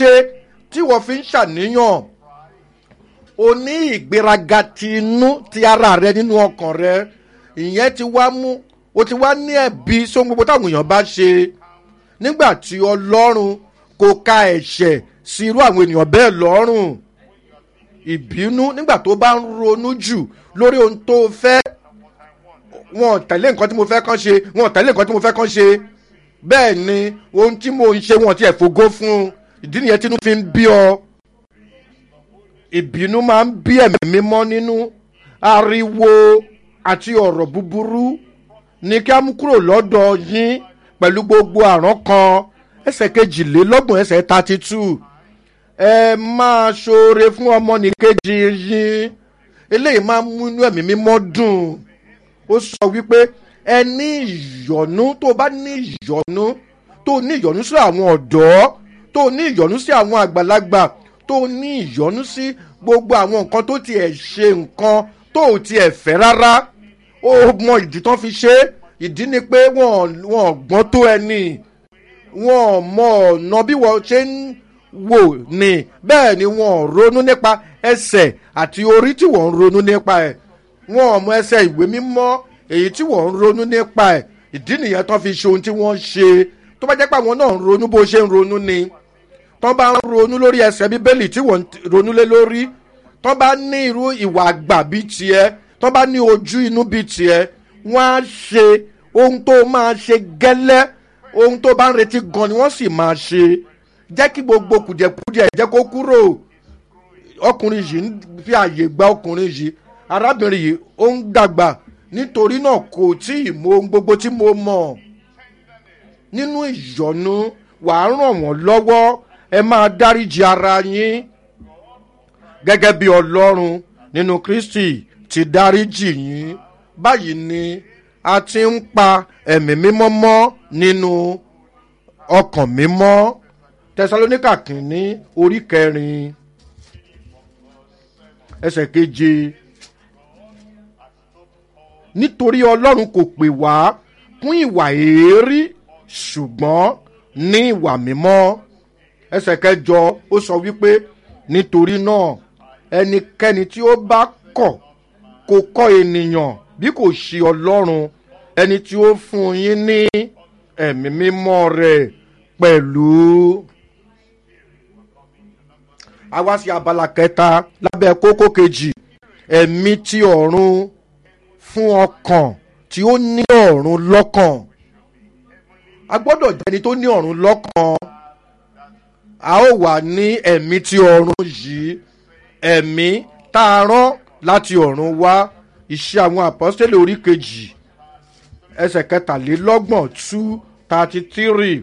ṣe tí wọ́n fi ń ṣàníyàn o ní ìgbéraga ti inú ti ara rẹ nínú ọkàn rẹ ìyẹn ti wá mú o ti wá ní ẹ̀bi sóhun gbogbo táwọn èèyàn bá ṣe nígbà tí ọlọ́run kò ka ẹ̀ṣẹ̀ sí irú àwọn ènìyàn bẹ́ẹ̀ lọ́rùn ìbínú nígbà tó bá ń ronú jù lórí ohun tó fẹ́ wọn ò tẹ̀lé nǹkan tí mo fẹ́ kán ṣe wọn ò tẹ̀lé nǹkan tí mo fẹ́ kán ṣe bẹ́ẹ̀ ni ohun tí mo ń ṣe wọn ti ẹ̀ fògo fún un ìdí nìyẹn tí inú fi ń bí ọ ìbínú máa ń bí ẹ̀mí mímọ́ nínú ariwo àti ọ̀rọ̀ búburú ní kí á mú kúrò lọ́dọ̀ yín pẹ̀lú gbogbo àrán kan ẹsẹ̀ kejìlélọ́gbọ̀n ẹsẹ̀ thirty two ẹ máa ṣoore fún ọmọnìkejì yín eléyìí máa ń mú inú ẹ̀mí mímọ́ dùn ó sọ wípé ẹ ní ìyọ̀nú tó bá ní ìyọ̀nú tó ní ìyọ̀nú sí àwọn ọ̀dọ́ tó ní ìyọ̀nú sí àwọn àgbàlagbà tó ní ìyọ̀nú sí gbogbo àwọn nǹkan tó tiẹ̀ ṣe nǹkan tó tiẹ̀ fẹ́ rárá ó mọ ìdí tán fi ṣe é ìdí ni pé wọ́n wọ́n gbọ́n tó ẹni wọ́n mọ ọ̀nà bí wọ́n ṣe ń wò ní bẹ́ẹ̀ ni wọ́n ronú nípa ẹsẹ̀ àti orí tí wọ́n ń ronú nípa ẹ̀ wọ́n mọ ẹsẹ̀ ìwé mímọ́ èyí tí wọ́n ń ronú nípa ẹ̀ ìdí nìyẹn tán fi ṣe ohun tí wọ́n ṣe tó bá jẹ́ pé àwọn náà ń ronú bó ṣe ń ronú ni tán bá ń ronú lórí ẹsẹ̀ bíbélì tí wọ́n ń ronú lé lórí tán bá ní irú ìwà àgbà bíi tiẹ̀ tán bá ní ojú inú bíi tiẹ̀ wọ́n á ṣe ohun tó máa ṣe gẹ́lẹ́ ohun tó bá ń retí gan ni wọ́n sì máa ṣe jẹ́ kí gbogbo kùdìẹ̀kudìẹ̀ jẹ́ kó kúrò ọkùnrin yìí ń fi àyè gba ọkùnrin yìí arábìnrin yìí ó ń dàgbà nítorí náà kò tí ì mọ ohun gbogbo tí mo mọ̀ nínú ìyọnu wàá ràn wọ́n lọ́wọ́ ẹ máa dáríji ara yín gẹ́gẹ́ bí ọlọ́run nínú kristi ti dáríjì yín báyìí ni a ti ń pa ẹ̀mí mímọ́ mọ́ nínú ọkàn mímọ́ tẹsalóníkà kìíní orí kẹrin ẹsẹ̀ keje nítorí ọlọ́run kò pè wá fún ìwà èérí ṣùgbọ́n ní ìwà mímọ́ ẹsẹ̀ kẹjọ ó sọ wípé nítorí náà ẹnikẹ́ni tí ó bá kọ̀ kò kọ́ ènìyàn bí kò ṣe ọlọ́run ẹni tí ó fún yín ní ẹ̀mí mímọ́ rẹ̀ pẹ̀lú. a wá sí abala kẹta lábẹ́ kókó kejì ẹ̀mí tí ọ̀run fún ọkàn tí ó ní ọ̀run lọ́kàn a gbọ́dọ̀ jẹ́ ẹni tó ní ọ̀run lọ́kàn a ó wà ní ẹ̀mí tí ọ̀run yìí ẹ̀mí tá a rán láti ọ̀run wá iṣẹ́ àwọn àpọ́sítélì orí kejì ẹsẹ̀ kẹtàlélọ́gbọ̀n two thirty three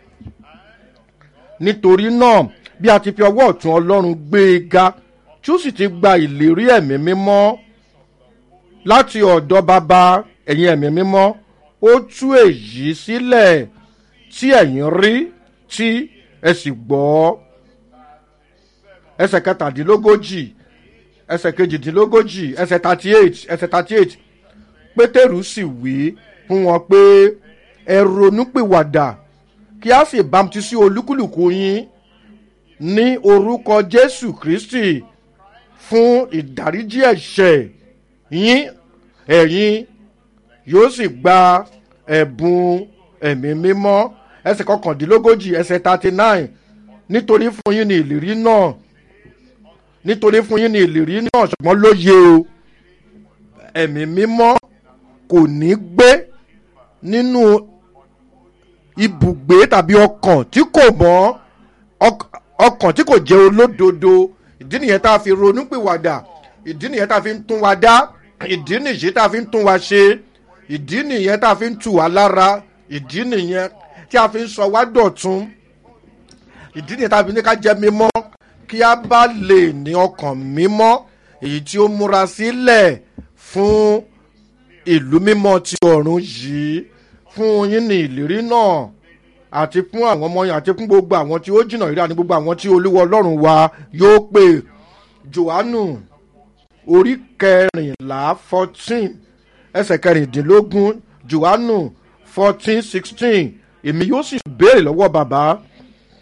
nítorí náà bí a ti fi ọwọ́ ọ̀tún ọlọ́run gbé e ga tí ó sì ti gba ìlérí ẹ̀mí mímọ́ láti ọ̀dọ̀ bàbá ẹ̀yìn ẹ̀mí mímọ́ ó tú èyí sílẹ̀ tí ẹ̀yìn rí tí ẹ sì gbọ́ ẹsẹ̀ kẹtàdínlógójì ẹsẹ̀ kejìdínlógójì ẹsẹ̀ thirty eight ẹsẹ̀ thirty eight pétérù sì wí fún wọn pé ẹ ronúpìwàdà kí a sì bámtísí olúkúlùkù yín ní orúkọ jésù kristi fún ìdáríjì ẹ̀ṣẹ̀ yín ẹ̀yin yóò sì gba ẹ̀bùn ẹ̀mí mímọ́ ẹsẹ̀ kọkàndínlógójì ẹsẹ̀ thirty nine nítorí fún yín ní ìlérí náà nítorí fún yín ní ìlérí náà ṣùgbọ́n lóye o ẹ̀mí mímọ́ kò ní gbé nínú ibùgbé tàbí ọkàn tí kò mọ́ ọkàn tí kò jẹ́ olódodo ìdí nìyẹn tá a fi ronúpìwàdà ìdí nìyẹn tá a fi ń tún wa dá ìdí nìyí tá a fi ń tún wa ṣe ìdí nìyẹn tá a fi ń tù wá lára ìdí nìyẹn tí a fi ń sọ wá dọ̀tún ìdí nìyẹn tá a fi ní ká jẹ́ mímọ́ kí a bá lè ní ọkàn mímọ́ èyí tí ó múra sílẹ̀ fún ìlú mímọ́ ti ọ̀run yìí fún yín ní ìlérí náà àti fún àwọn ọmọ yẹn àti fún gbogbo àwọn tí ó jìnnà ìrírí àti gbogbo àwọn tí olúwa ọlọ́run wa yóò pè johannu orí kẹrìnlá fourteen ẹsẹ̀ kẹrìndínlógún johannu fourteen sixteen èmi yóò sì béèrè lọ́wọ́ bàbá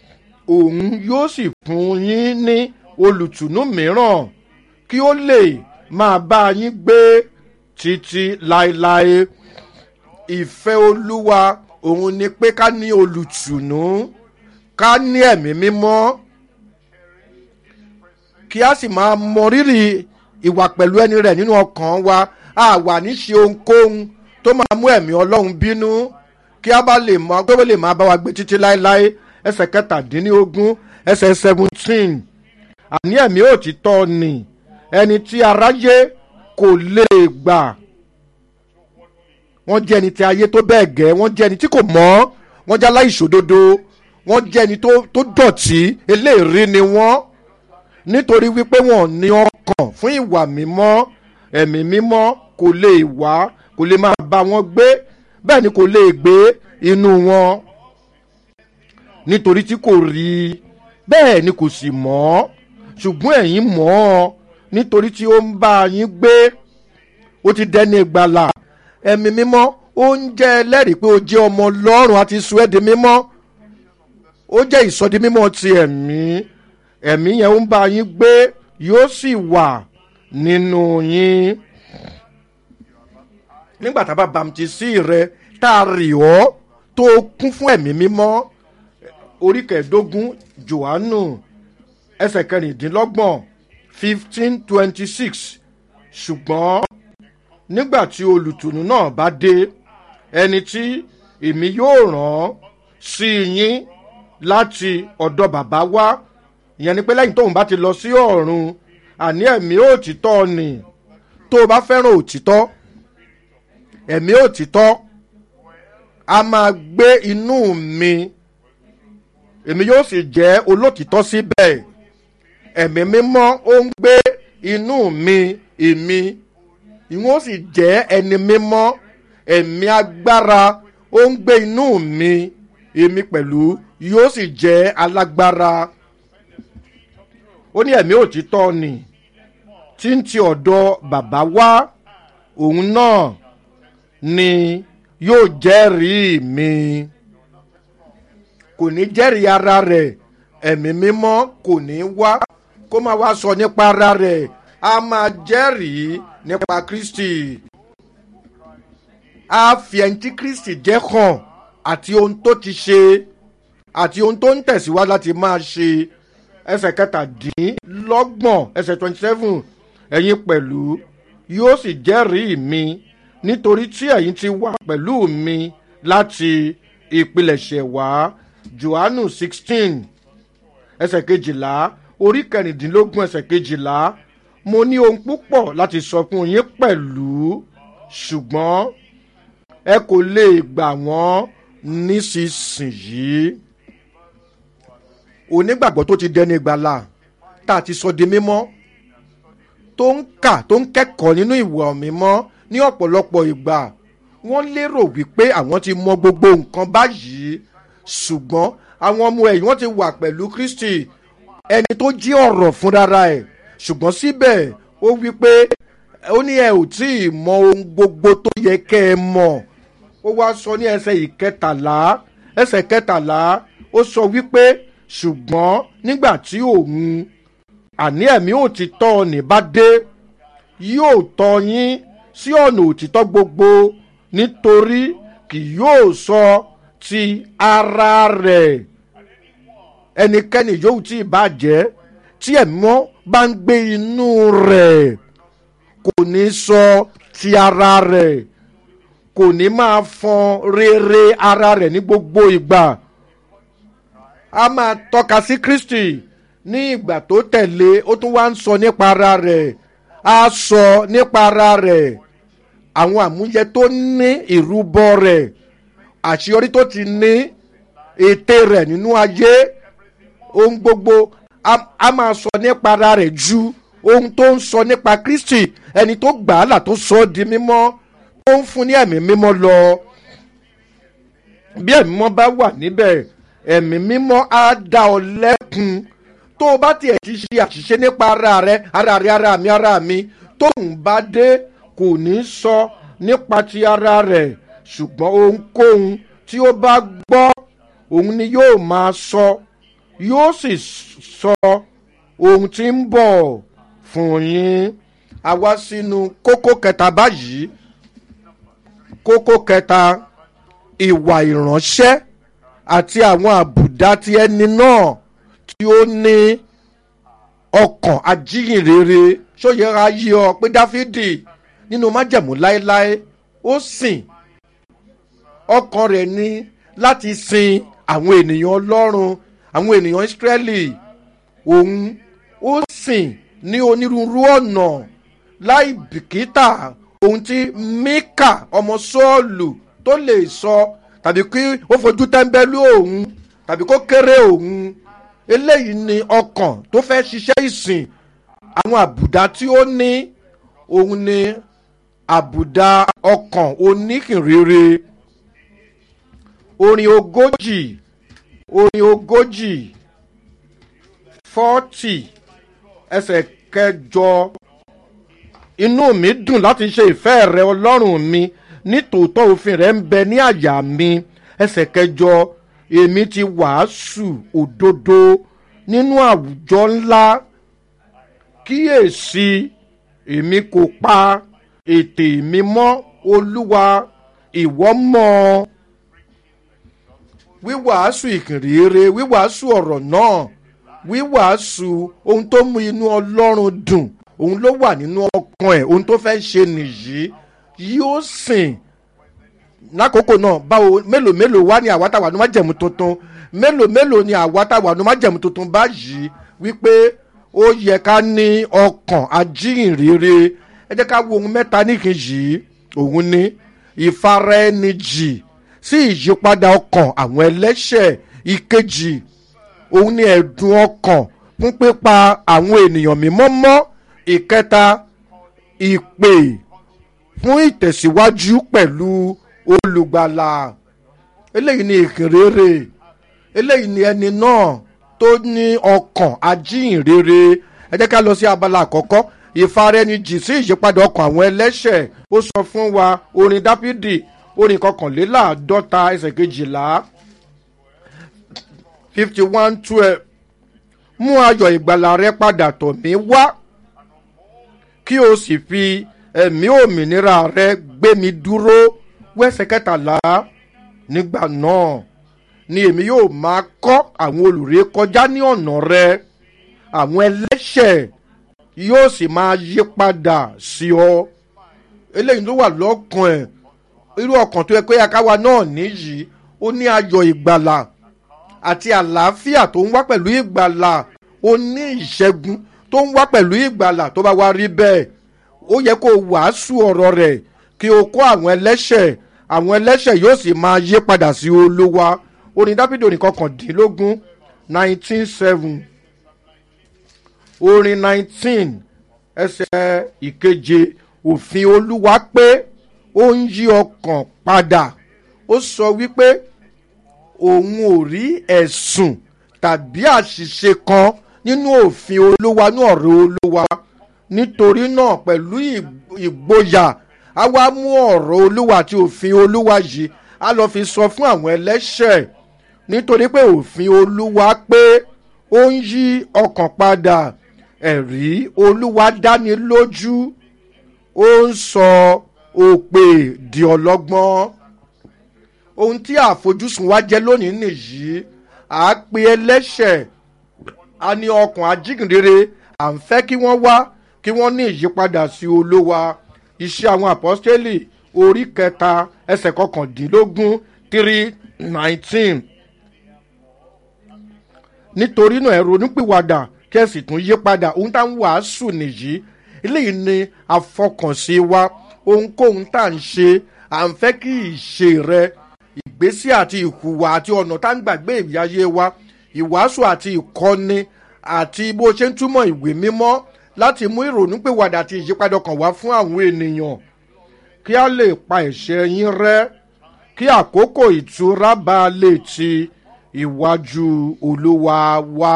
òun yóò sì fún yín ní olùtùnú mìíràn kí ó lè máa bá yín gbé títí láéláé ìfẹ́ olúwa òun ni pé ká ní olùtùnú ká ní ẹ̀mí mímọ́ kí a sì máa mọ rírì ìwà pẹ̀lú ẹni rẹ̀ nínú ọkàn wa a wà ní ṣe ohunkóhun tó máa mú ẹ̀mí ọlọ́run bínú kí a bá lè mọ pé ó lè máa bá wa gbé títí láéláé ẹsẹ̀ kẹtàdínlógún ẹsẹ̀ seventeen àní ẹ̀mí òtítọ́ ni ẹni tí aráyé kò lè gbà wọ́n jẹ́ ẹni tí ayé tó bẹ́ẹ̀ gẹ́ wọ́n jẹ́ ẹni tí kò mọ́ wọ́n jẹ́ aláìṣòdodo wọ́n jẹ́ ẹni tó tó dọ̀tí eléèrí ni wọ́n nítorí wípé wọ́n ní ọkàn fún ìwà mímọ́ ẹ̀mí mímọ́ kò lè wá kò lè máa bá wọn gbé bẹ́ẹ̀ ni kò lè gbé inú wọn nítorí tí kò rí i bẹ́ẹ̀ ni kò sì mọ́ ṣùgbọ́n ẹ̀yin mọ̀ ọ́ nítorí tí ó ń bá yín gbé ó ti dẹni ìgbàlà ẹ̀mí mímọ́ ó ń jẹ́ ẹlẹ́rìí pé ó jẹ́ ọmọ ọlọ́run àti sọ ẹ́ di mímọ́ ó jẹ́ ìsọdi mímọ́ ti ẹ̀mí ẹ̀mí yẹn ó ń bá yín gbé yóò sì wà nínú yín nígbà tá a bá bàmtísí rẹ tá a rì ọ́ tó kún fún ẹ̀mí mímọ́ orí kẹẹ̀ẹ́dógún johannu ẹsẹ̀ kẹrìndínlọ́gbọ̀n fifteen twenty six ṣùgbọ́n nígbà tí olùtùnú náà bá dé ẹni tí èmi yóò rán sí yín láti ọ̀dọ̀ bàbá wá ìyẹn ni pé lẹ́yìn tóun bá ti lọ sí ọ̀run àní ẹ̀mí òtítọ́ ni tó o bá fẹ́ràn òtítọ́ ẹ̀mí òtítọ́ a máa gbé inú mi èmi yóò sì jẹ́ olótìtọ́ síbẹ̀ ẹ̀mí mímọ́ ó ń gbé inú mi èmi ìwọ́n sì jẹ́ ẹni mímọ́ ẹ̀mí agbára ó ń gbé inú mi èmi pẹ̀lú yóò sì jẹ́ alágbára ó ní ẹ̀mí òtítọ́ ni tí ń ti ọ̀dọ̀ bàbá wá òun náà ni yóò jẹ́rìí mi kò ní jẹ́rìí ara rẹ̀ ẹ̀mí mímọ́ kò ní wá kó máa wá sọ nípa ara rẹ̀ a máa jẹ́rìí nípa kristi a fi ẹni tí kristi jẹ́ hàn àti ohun tó ti ṣe àti ohun tó ń tẹ̀síwájú láti máa ṣe ẹsẹ̀ kẹtàdínlọ́gbọ̀n ẹsẹ̀ twenty seven ẹ̀yin pẹ̀lú yóò sì jẹ́rìí mi nítorí tí ẹ̀yin ti wà pẹ̀lú mi láti ìpilẹ̀ṣẹ̀ wá johannu sixteen ẹsẹ̀ kejìlá orí kẹrìndínlógún ẹsẹ̀ kejìlá mo ní ohun púpọ̀ láti sọ fún yín pẹ̀lú ṣùgbọ́n ẹ kò lè gbà wọ́n nísinsìnyí onígbàgbọ́ tó ti dẹni gbàlà tá a ti sọ di mímọ́ tó ń kà tó ń kẹ́kọ̀ọ́ nínú ìwà mímọ́ ní ọ̀pọ̀lọpọ̀ ìgbà wọ́n lérò wípé àwọn ti mọ gbogbo nǹkan báyìí ṣùgbọ́n àwọn ọmọ ẹ̀yìn wọ́n ti wà pẹ̀lú kristi ẹni tó jí ọ̀rọ̀ fúnra ẹ̀ ṣùgbọ́n síbẹ̀ ó wí pé ó ní ẹ ò tí ì mọ ohun gbogbo tó yẹ kẹ́ ẹ mọ̀ ó wá sọ ní ẹsẹ̀ ìkẹtàlá ẹsẹ̀ kẹtàlá ó sọ wípé ṣùgbọ́n nígbà tí òun àní ẹ̀mí òtítọ́ ní bá dé yóò tọ́ yín sí ọ̀nà òtítọ́ gbogbo nítorí kì yóò sọ ti ara rẹ̀ ẹnikẹ́ni yóò tí ì bàjẹ́ tí ẹ̀mọ́ bá ń gbé inú rẹ̀ kò ní sọ ti ara rẹ̀ kò ní máa fọn rere ara rẹ̀ ní gbogbo ìgbà a máa tọ́ka sí kristi ní ìgbà tó tẹ̀lé ó tún wá ń sọ nípa ara rẹ̀ a sọ nípa ara rẹ̀ àwọn àmúyẹ tó ní ìrúbọ rẹ̀ àṣeyọrí tó ti ní ète rẹ̀ nínú ayé ohun gbogbo a máa sọ nípa ara rẹ̀ ju ohun tó ń sọ nípa kristi ẹni tó gbà á là tó sọ ọ́ di mímọ́ tó ń fún ní ẹ̀mí mímọ́ lọ bí ẹ̀mí mímọ́ bá wà níbẹ̀ ẹ̀mí mímọ́ á dá ọ lẹ́kun tó o bá tiẹ̀ ti ṣe àṣìṣe nípa ara rẹ ara rẹ ara mi ara mi tóun bá dé kò ní sọ nípa ti ara rẹ̀ ṣùgbọ́n ohunkóhun tí ó bá gbọ́ òun ni yóò máa sọ yóò sì sọ ohun tí ń bọ̀ fún yín a wá sínú kókó kẹta báyìí kókó kẹta ìwà ìránṣẹ́ àti àwọn àbùdá ti ẹni náà tí ó ní ọkàn ajíhìnrere ṣóyẹra yí ọ pé dáfídì nínú májẹ̀mú láéláé ó sìn ọkàn rẹ̀ ní láti sin àwọn ènìyàn ọlọ́run àwọn ènìyàn ìsírẹ́lì òun ó sìn ní onírúurú ọ̀nà láì bìkítà ohun tí mika ọmọ sọ́ọ̀lù tó lè sọ tàbí kí ó fojú tẹ́ńbẹ́lú òun tàbí kó kéré òun eléyìí ni ọkàn tó fẹ́ ṣiṣẹ́ ìsìn àwọn àbùdá tí ó ní òun ni àbùdá ọkàn oníkìnrere orin ogójì orin ogójì fọ́tì ẹsẹ̀ kẹjọ inú mi dùn láti ṣe ìfẹ́ rẹ ọlọ́run mi nítòótọ́ òfin rẹ ń bẹ ní àyà mi ẹsẹ̀ kẹjọ èmi ti wàásù òdodo nínú àwùjọ ńlá kíyèsí èmi kò pa ètè mi mọ́ olúwa ìwọ́ mọ́ ọ wíwàásù ìkìnrere wíwàásù ọ̀rọ̀ náà wíwàásù ohun tó mú inú ọlọ́run dùn òun ló wà nínú ọkàn ẹ̀ ohun tó fẹ́ ṣe nìyí yóò sìn lákòókò náà báwo mélòó mélòó wá ní àwa táwa ní májẹ̀mú tuntun mélòó mélòó ní àwa táwa ní májẹ̀mú tuntun báyìí wípé ó yẹ ká ní ọkàn ajíhìnrere ẹ jẹ́ ká wo ohun mẹ́ta níkejì òun ní ìfara ẹni jì sí ìyípadà ọkàn àwọn ẹlẹ́ṣẹ̀ ìkejì òun ní ẹ̀dùn ọkàn fún pípa àwọn ènìyàn mímọ́ mọ́ ìkẹta ìpè fún ìtẹ̀síwájú pẹ̀lú olùgbàlà eléyìí ni ìkìnrere eléyìí ni ẹni náà tó ní ọkàn ajíhìnrere ẹ jẹ́ ká lọ sí abala àkọ́kọ́ ìfarẹnijì sí ìyípadà ọkàn àwọn ẹlẹ́ṣẹ̀ ó sọ fún wa orin dáfídì orin kọkànléláàádọ́ta ẹsẹ̀ kejìlá fifty one twelve mú ayọ̀ ìgbàlà rẹ padà tọ̀ mí wá kí o sì fi ẹ̀mí òmìnira rẹ gbé mi dúró wẹ́sẹ̀ kẹtàlá nígbà náà ni èmi yóò máa kọ́ àwọn olùré kọjá ní ọ̀nà rẹ àwọn ẹlẹ́ṣẹ̀ yóò sì máa yí padà sí ọ eléyìí ló wà lọ́kàn ẹ̀ irú ọkàn tó yẹ pé akáwa náà níyì ó ní ayọ̀ ìgbàlà àti àlàáfíà tó ń wá pẹ̀lú ìgbàlà ó ní ìṣẹ́gun tó ń wá pẹ̀lú ìgbàlà tó bá wá rí bẹ́ẹ̀ ó yẹ kó wàásù ọ̀rọ̀ rẹ̀ kí o kó àwọn ẹlẹ́ṣẹ̀ àwọn ẹlẹ́ṣẹ̀ yóò sì máa yí padà sí olúwa orin dábìdì orin kọkàndínlógún nineteen seven orin nineteen ẹsẹ̀ ìkeje òfin olúwa pé ó ń yí ọkàn padà ó sọ wípé òun ò rí ẹ̀sùn tàbí àṣìṣe kan nínú òfin olúwa ní ọ̀rọ̀ olúwa nítorí náà pẹ̀lú ìgboyà a wá mú ọ̀rọ̀ olúwa àti òfin olúwa yìí a lọ fi sọ fún àwọn ẹlẹ́ṣẹ̀ nítorí pé òfin olúwa pé ó ń yí ọkàn padà ẹ̀rí olúwa dáni lójú ó ń sọ òpè di ọlọ́gbọ́n ohun tí àfojúsùn wa jẹ́ lónìí nìyí à á pe ẹlẹ́ṣẹ̀ a ní ọkàn ajígìnrere à ń fẹ́ kí wọ́n wá kí wọ́n ní ìyípadà sí olówa iṣẹ́ àwọn àpọ́stélì orí kẹta ẹsẹ̀ kọkàndínlógún three nineteen nítorí náà ẹ ronúpìwàdà kí ẹ sì tún yí padà ohun tá à ń wàásù nìyí eléyìí ni àfọkànsí wa ohunkóhun tá à ń ṣe à ń fẹ́ kí ìṣe rẹ ìgbésí àti ìhùwà àti ọ̀nà tá à ń gbàgbé ìyáyé wa ìwàásù àti ìkọ́ni àti bó ṣe ń túmọ̀ ìwé mímọ́ láti mú ìrònúpìwàdà àti ìyípadà kan wá fún àwọn ènìyàn kí a lè pa ẹ̀ṣẹ̀ yín rẹ́ kí àkókò ìtura bá a lè ti ìwájú olúwa wá.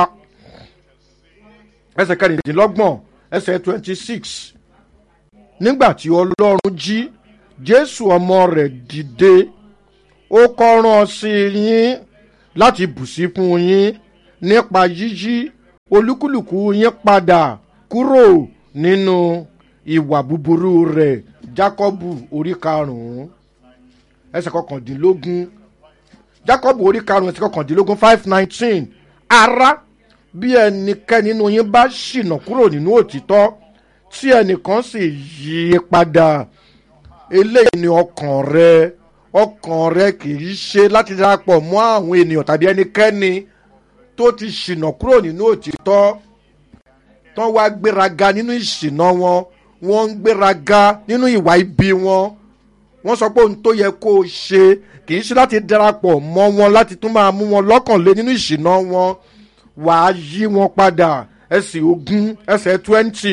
ẹsẹ̀ kẹrìndínlọ́gbọ̀n ẹsẹ̀ twenty six nígbà tí ọlọ́run jí jésù ọmọ rẹ̀ dìde ó kọ́ rán sí yín láti bù sí fún yín nípa yíyí olúkúlùkù yín padà kúrò nínú ìwà búburú rẹ̀ jákọ́bù orí karùn-ún ẹsẹ̀ kọkàndínlógún jákọ́bù orí karùn-ún ẹsẹ̀ kọkàndínlógún five nineteen ara bí ẹnikẹ́ni nínú yín bá ṣìnà kúrò nínú òtítọ́ tí ẹnìkan sì yí i padà eléyìí ni ọkàn rẹ ọkàn rẹ kì í ṣe láti darapọ̀ mọ́ àwọn ènìyàn tàbí ẹnikẹ́ni tó ti ṣìnà kúrò nínú òtítọ́ tán wá gbéraga nínú ìṣìnà wọn wọ́n ń gbéraga nínú ìwà ibi wọn wọ́n sọ pé ohun tó yẹ kó o ṣe kì í ṣe láti darapọ̀ mọ́ wọn láti tún máa mú wọn lọ́kàn lé nínú ìṣìnà wọn wàá yí wọn padà ẹsẹ̀ ogún ẹsẹ̀ twenty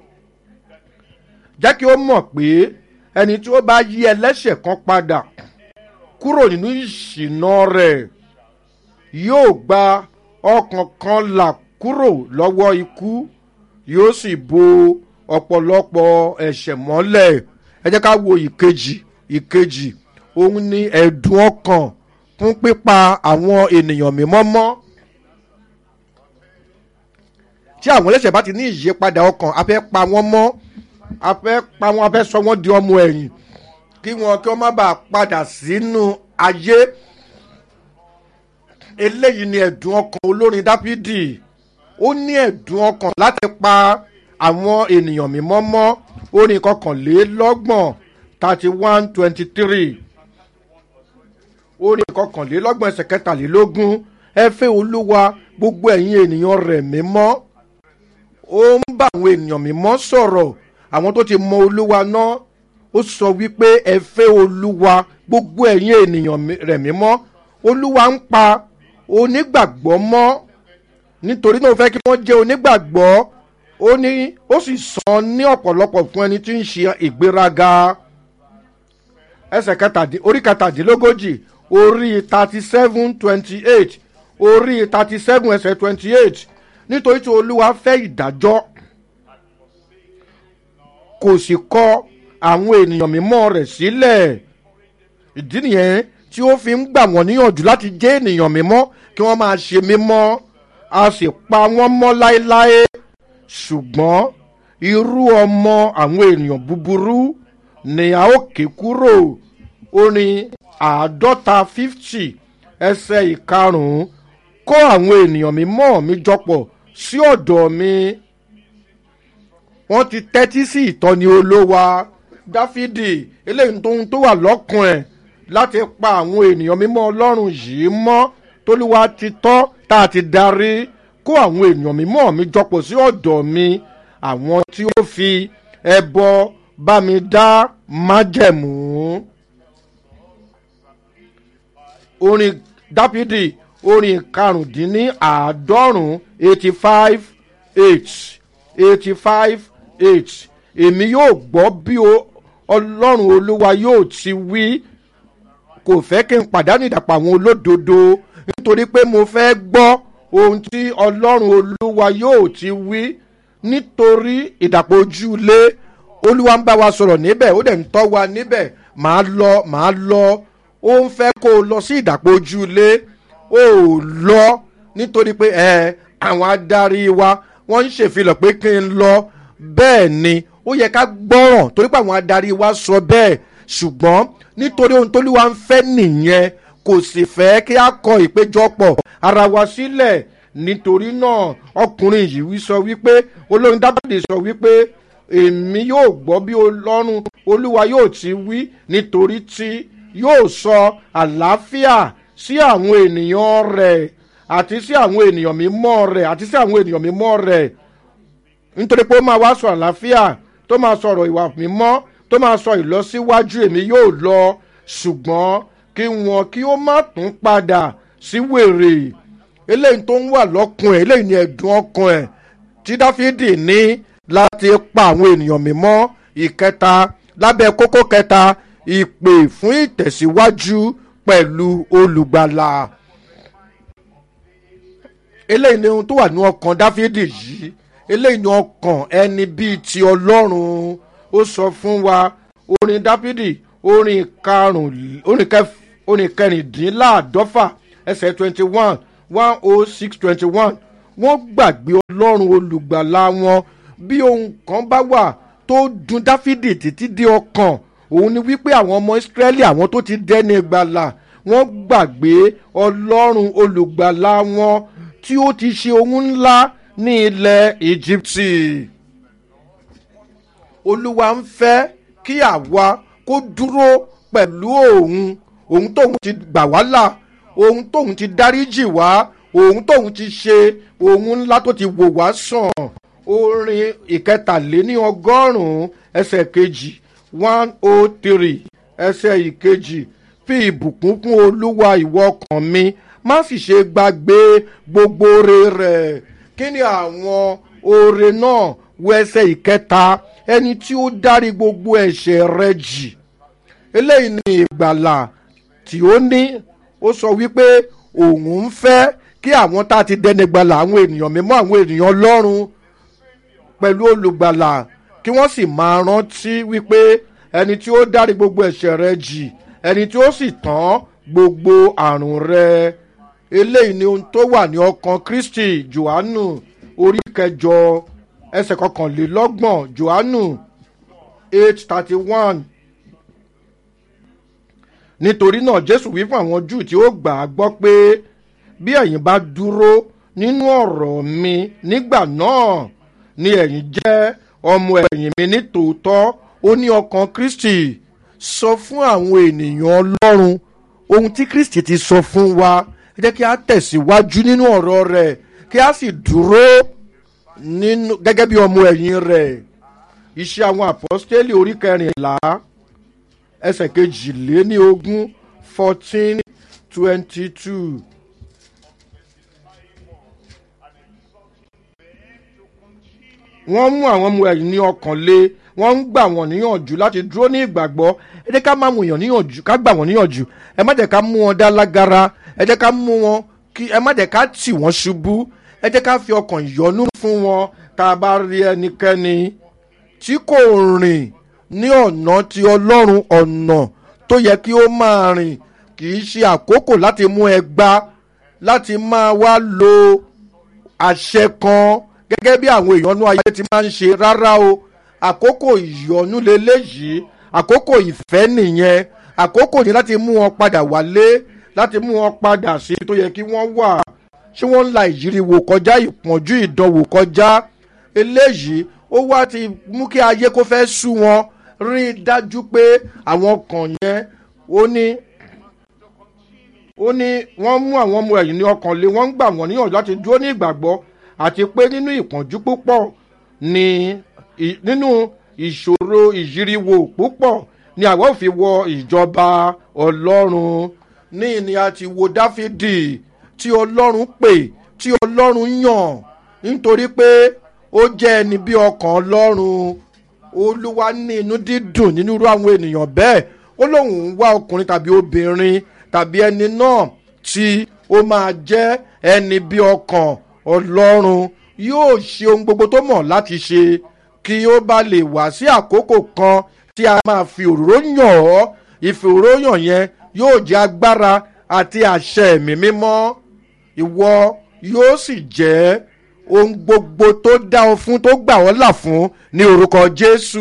jẹ́ kí ó mọ̀ pé ẹni tí ó bá yí ẹlẹ́ṣẹ̀ kan padà kúrò nínú ìṣìnà rẹ̀ yóò gba ọkàn kan là kúrò lọ́wọ́ ikú yóò sì bo ọ̀pọ̀lọpọ̀ ẹ̀ṣẹ̀ mọ́lẹ̀ ẹ jẹ́ ká wo ìkejì ìkejì òun ni ẹ̀dùn ọkàn fún pípa àwọn ènìyàn mímọ́ mọ́ tí àwọn ẹlẹ́ṣẹ̀ bá ti ní ìyípadà ọkàn a fẹ́ pa wọ́n mọ́ a fẹ́ pa wọ́n a fẹ́ sọ wọ́n di ọmọ ẹ̀yìn kí wọ́n kí wọ́n má bàa padà sínú ayé eléyìí ni ẹ̀dùn ọkàn olórin dáfídì ó ní ẹ̀dùn ọkàn láti pa àwọn ènìyàn mímọ́ mọ́ orin kọkànlélọ́gbọ̀n thirty one twenty three orin kọkànlélọ́gbọ̀n ẹsẹ̀ kẹtàlélógún ẹ fẹ́ olúwa gbogbo ẹ̀yin ènìyàn rẹ̀ mímọ́ ó ń bá àwọn ènìyàn mímọ́ sọ̀rọ̀ àwọn tó ti mọ olúwa náà ó sọ wípé ẹ fẹ́ olúwa gbogbo ẹ̀yin ènìyàn rẹ̀ mímọ́ olúwa ń pa onígbàgbọ́ mọ́ nítorí náà ó fẹ́ kí wọ́n jẹ́ onígbàgbọ́ ó ní ó sì san ní ọ̀pọ̀lọpọ̀ fún ẹni tí ń ṣe ìgbéraga ẹsẹ̀ kẹtàdín orí kẹtàdínlógójì orí thirty seven twenty eight orí thirty seven ẹsẹ̀ twenty eight nítorí tí olúwa fẹ́ ìdájọ́ kò sì kọ àwọn ènìyàn mímọ́ rẹ̀ sílẹ̀ ìdí nìyẹn tí ó fi ń gbà wọ́n níyànjú láti jẹ́ ènìyàn mímọ́ kí wọ́n máa ṣe mímọ́ a sì pa wọ́n mọ́ láéláé ṣùgbọ́n irú ọmọ àwọn ènìyàn búburú ni a ó ké kúrò orin àádọ́ta fifty ẹsẹ̀ ìkarùn-ún kó àwọn ènìyàn mímọ́ mi jọpọ̀ sí ọ̀dọ̀ mi wọ́n ti tẹ́tí sí ìtọ́ni olówa dáfídì eléyìí tó ń tó wà lọ́kùn ẹ̀ láti pa àwọn ènìyàn mímọ́ ọlọ́run yìí mọ́ tólúwa ti tọ́ tá a ti darí kó àwọn ènìyàn mímọ́ mi jọpọ̀ sí ọ̀dọ̀ mi àwọn tí ó fi ẹbọ bá mi dá májẹ̀mú. orin dáfídì orin karùndínláàádọ́rùn eighty five eight eighty five eight èmi yóò gbọ́ bí ọlọ́run olúwa yóò ti wí kò fẹ́ kí n pàdánù ìdàpọ̀ àwọn olódodo nítorí pé mo fẹ́ gbọ́ ohun tí ọlọ́run olúwa yóò ti wí nítorí ìdàpọ̀ ojúlé olúwa ń bá wa sọ̀rọ̀ níbẹ̀ ó dẹ̀ ń tọ́ wa níbẹ̀ màá lọ màá lọ ó ń fẹ́ kó o lọ sí ìdàpọ̀ ojúlé ó lọ nítorí pé ẹ àwọn adarí wa wọ́n ń ṣèfilọ̀ pé kí n lọ bẹ́ẹ̀ ni ó yẹ ká gbọ́ràn torí pé àwọn adarí wa sọ bẹ́ẹ̀ ṣùgbọ́n nítorí ohun tóluwa ń fẹ́ nìyẹn kò sì fẹ́ kí a kọ ìpéjọpọ̀ ara wa sílẹ̀ nítorí náà ọkùnrin yìí sọ wípé olórin dábàdì sọ wípé èmi yóò gbọ́ bí ọlọ́run olúwa yóò ti wí nítorí tí yóò sọ àlàáfíà sí àwọn ènìyàn rẹ̀ àti sí àwọn ènìyàn mímọ́ rẹ̀ àti sí àwọn ènìyàn mímọ́ rẹ̀ nítorí pé ó máa wá sọ àlàáfíà tó máa sọ̀rọ̀ ìwà mímọ́ tó máa sọ ìlọsíwájú èmi yóò lọ ṣùgbọ́n kí wọn kí ó má tún padà sí wèrè eléyìí tó ń wà lọ́kùn ẹ̀ eléyìí ni ẹ̀dùn ọkàn ẹ̀ tí dáfídì ní láti pa àwọn ènìyàn mímọ́ ìkẹta lábẹ́ kókó kẹta ìpè fún ìtẹ̀síwájú pẹ̀lú olùgbàlà eléyìí ni ohun tó wà ní ọkàn dáfídì yìí eléyìí ni ọkàn ẹni bíi ti ọlọ́run ó sọ fún wa orin dáfídì orin karùn orin kẹrìndínláàdọ́fà ẹsẹ̀ twenty one one oh six twenty one wọ́n gbàgbé ọlọ́run olùgbàlà wọn bí ohun kan bá wà tó dun dáfídì títí dé ọkàn òun ni wípé àwọn ọmọ ìsírẹ́lì àwọn tó ti dẹ́ni gbàlà wọ́n gbàgbé ọlọ́run olùgbàlà wọn tí ó ti ṣe ohun ńlá ní ilẹ̀ íjíbítì olúwa ń fẹ́ kí àwa kó dúró pẹ̀lú òun òun tóun ti gbà wá là òun tóun ti dáríjì wá òun tóun ti ṣe òun ńlá tó ti wò wá sàn orin ìkẹtàléní ọgọ́rùn-ún ẹsẹ̀ kejì one oh three ẹsẹ̀ ìkejì fi ìbùkún kún olúwa ìwọ ọkàn mi má sì ṣe gbàgbé gbogbo oore rẹ̀ kí ni àwọn oore náà wọ ẹsẹ̀ ìkẹta ẹni tí ó dárí gbogbo ẹ̀ṣẹ̀ rẹ jì eléyìí ni ìgbàlà tí ó ní ó sọ wípé òun ń fẹ́ kí àwọn tá a ti dẹni gbàlà àwọn ènìyàn mímọ́ àwọn ènìyàn ọlọ́run pẹ̀lú olùgbàlà kí wọ́n sì máa rántí wípé ẹni tí ó dárí gbogbo ẹ̀ṣẹ̀ rẹ jì ẹni tí ó sì tán gbogbo àrùn rẹ eléyìí ni ohun tó wà ní ọkàn kristi johannu orí kẹjọ ẹsẹ̀ kọkànlélọ́gbọ̀n johannu eight thirty one nítorí náà jésù wí fún àwọn júù tí ó gbà á gbọ́ pé bí ẹ̀yin bá dúró nínú ọ̀rọ̀ mi nígbà náà ni ẹ̀yin jẹ́ ọmọ ẹ̀yìn mi ní tòótọ́ ó ní ọkàn kristi sọ fún àwọn ènìyàn ọlọ́run ohun tí kristi ti sọ fún wa ẹ jẹ́ kí a tẹ̀síwájú nínú ọ̀rọ̀ rẹ̀ kí a sì dúró nínú gẹ́gẹ́ bí ọmọ ẹ̀yìn rẹ̀ iṣẹ́ àwọn àpọ́stélì orí kẹrìnlá ẹsẹ̀ kejìléní ogún fourteen twenty two. wọ́n mú àwọn ọmọ ẹ̀yìn ní ọkàn lé wọ́n ń gbà wọ́n níyànjú láti dúró ní ìgbàgbọ́ ẹ jẹ́ ká má mú èèyàn níyànjú ká gbà wọ́n níyànjú ẹ má jẹ́ ká mú wọn dá lágara ẹ jẹ́ ká mú wọn kí ẹ má jẹ́ ká tì wọ́n ṣubú ẹ jẹ́ ká fi ọkàn ìyọnú fún wọn tá a bá rí ẹnikẹ́ni tí kò rìn ní ọ̀nà ti ọlọ́run ọ̀nà tó yẹ kí ó máa rìn kì í ṣe àkókò láti mú ẹgbá láti máa wá lo àṣẹ kan gẹ́gẹ́ bí àwọn ìyọnú ayé ti máa ń ṣe rárá o àkókò ìyọnú leléyìí àkókò ìfẹ́ nìyẹn àkókò ní láti mú wọn padà wálé láti mú wọn padà sí tó yẹ kí wọ́n wà ṣé wọ́n ń la ìyíriwò kọjá ìpọ́njú ìdánwò kọjá eléyìí ó wá ti mú kí ayé kó fẹ́ sú wọn rí i dájú pé àwọn kan yẹn ó ní ó ní wọ́n mú àwọn ọmọ ẹ̀yìn ní ọkàn lé wọ́n ń gbà wọ́n níyànjú láti dúró ní ìgbàgbọ́ àti pé nínú ìpọ́njú púpọ̀ ní nínú ìṣòro ìyíriwò púpọ̀ ni àwọn ò fi wọ ìjọba ọlọ́run ní ìní àti wo dáfídì tí ọlọ́run pè tí ọlọ́run yàn nítorí pé ó jẹ́ ẹni bí ọkàn ọlọ́run olúwa ní inú dídùn nínú irú àwọn ènìyàn bẹ́ẹ̀ ó lóun ń wá ọkùnrin tàbí obìnrin tàbí ẹni náà tí ó máa jẹ́ ẹni bí ọkàn ọlọ́run yóò ṣe ohun gbogbo tó mọ̀ láti ṣe kí ó bá lè wá sí àkókò kan tí a máa fi òróró yàn ọ́ ìfòróyàn yẹn yóò jẹ́ agbára àti àṣẹ ẹ̀mí mímọ́ ìwọ yóò sì jẹ́ ohun gbogbo tó dá ọ fún tó gbà ọ́ là fún ní orúkọ jésù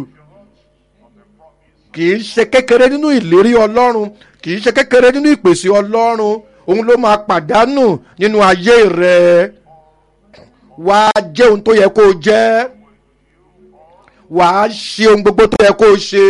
kì í ṣe kékeré nínú ìlérí ọlọ́run kì í ṣe kékeré nínú ìpèsè ọlọ́run òun ló máa pàdánù nínú ayé rẹ wàá jẹ́ ohun tó yẹ kó o jẹ́ wàá ṣe ohun gbogbo tó yẹ kó o ṣe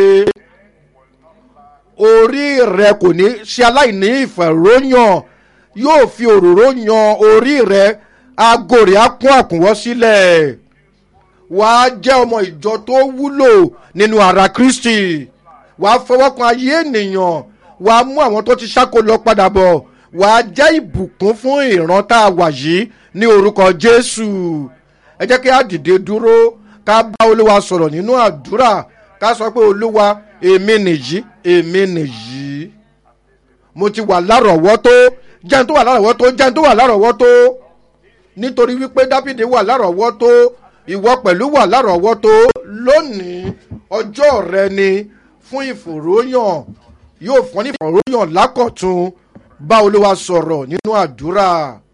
orí rẹ kò ní ṣe aláìní ìfẹ̀ròyàn yóò fi òróró yan orí rẹ aago rẹ á kún àkúnwọ́ sílẹ̀ wàá jẹ́ ọmọ ìjọ tó wúlò nínú ara kristi wàá fọwọ́ kan ayé ènìyàn wàá mú àwọn tó ti ṣáko lọ padà bọ̀ wàá jẹ́ ìbùkún fún ìran tá a wà yìí ní orúkọ jésù ẹ jẹ́ kí á dìde dúró ká bá olúwa sọ̀rọ̀ nínú àdúrà ká sọ pé olúwa èmi nìyí èmi nìyí mo ti wà lárọ̀ọ́wọ́tó jẹun tó wà lárọ̀ọ́wọ́tó jẹun tó wà lárọ̀ọ́wọ́tó nítorí wípé dábìdì wà lárọ̀ọ́wọ́tó ìwọ pẹ̀lú wà lárọ̀ọ́wọ́tó lónìí ọjọ́ rẹ ni fún ìfòròyàn yóò fún ní ìfòròyàn lákọ̀tún bá olúwa sọ̀rọ̀ nínú àdúrà.